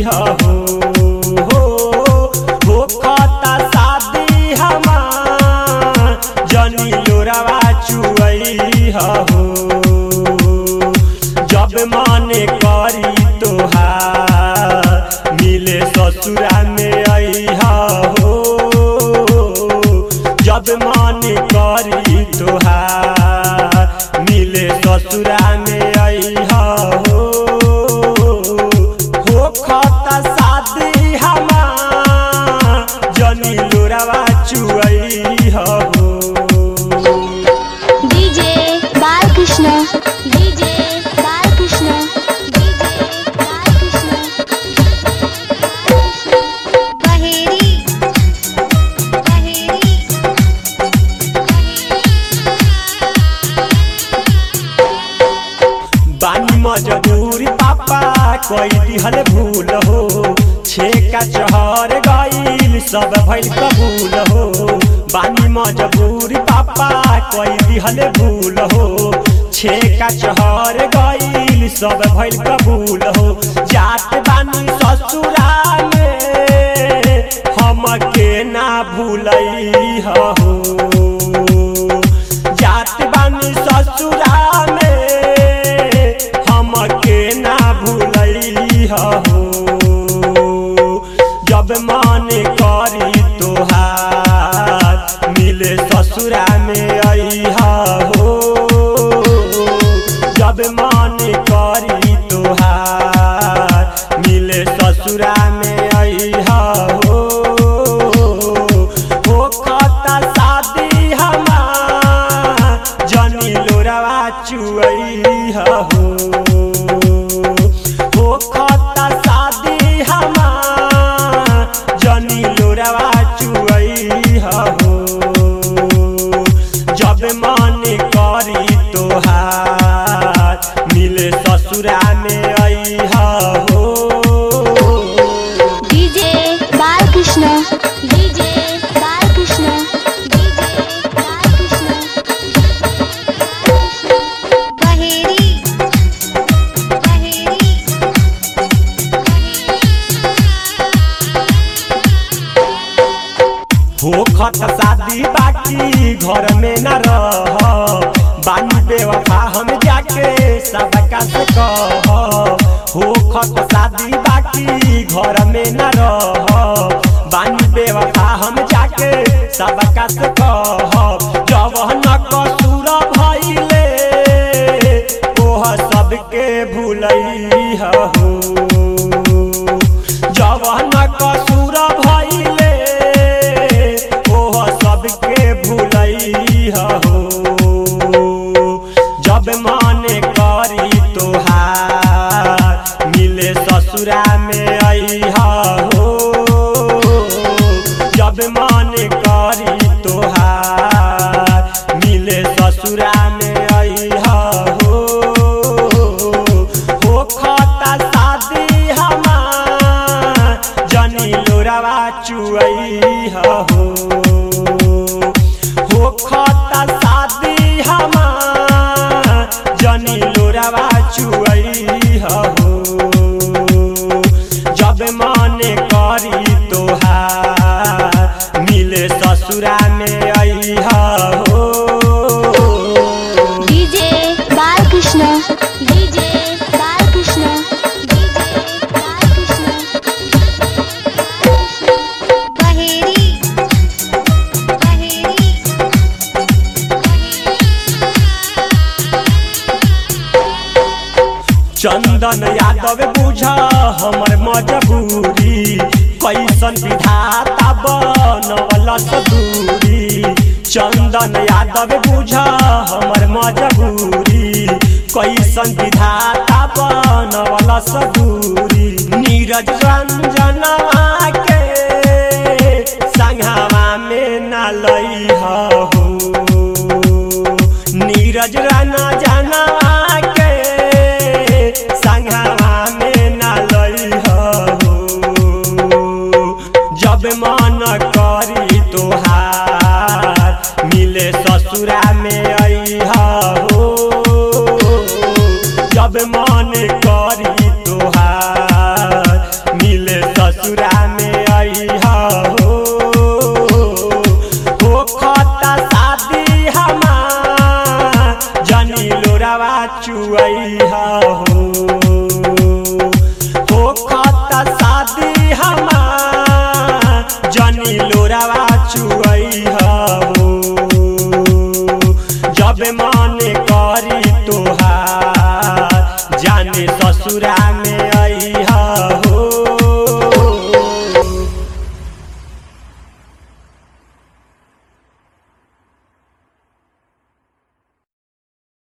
हो हो हो खता शादी हमार जनी लोरावा चुअई हो जब माने करी तोहार मिले ससुरा में आई हो जब माने करी तोहार मिले ससुरा में आई हो हो खता शादी हमार जनी लोरावा चुअई हो DJ Balkrishna DJ Balkrishna DJ Balkrishna Baheri Baheri बानी मजबूरी पापा कोई दिहल भूल हो छेका चहर गईल सब भइल कबूल हो बानी मजबूरी पापा कोई दिहल भूल हो छेका चहर गईल सब भइल कबूल हो जात बानी ससुरा में हमके ना भूलई हो जात बानी ससुरा में हमके ना भूलई हो जब मन करी तोहार मिले ससुरा में आई हो जब मन करी तोहार मिले ससुरा में आई हो हो खता शादी हमार जनी लोरावा चुअई हो हो खता शादी हमार जनी लोरावा चुअई हो जब मन करी तोहार मिले ससुरा में आई हो DJ Balkrishna DJ Balkrishna DJ Balkrishna Baheri Baheri हो खत शादी बाकी घर में न रह बानी बेवफा हम जाके सबका से कह हो खत शादी बाकी घर में न रह बानी बेवफा हम जाके सबका से कह जवन कसूर भइले ओह सबके भूलई हो जवन कसूर भइले ओह सबके भूलई हो जब मन करी तोहार मिले ससुरा में आई हो जब मन करी तोहार मिले ससुरा में आई हो हो खता शादी हमार जनी लोरावा चुअई हो हो खता शादी हमार जनी लोरावा चुअई हो जब मन करी तोहार मिले ससुरा में आई हो DJ Balkrishna DJ Balkrishna DJ Balkrishna Baheri Baheri Chandan Yadav बुझा हमर मजबूरी कैसन विधाता बनवल दूरी चंदन यादव बुझा हमर मजबूरी कैसन विधाता बनवल दूरी नीरज रंजनवा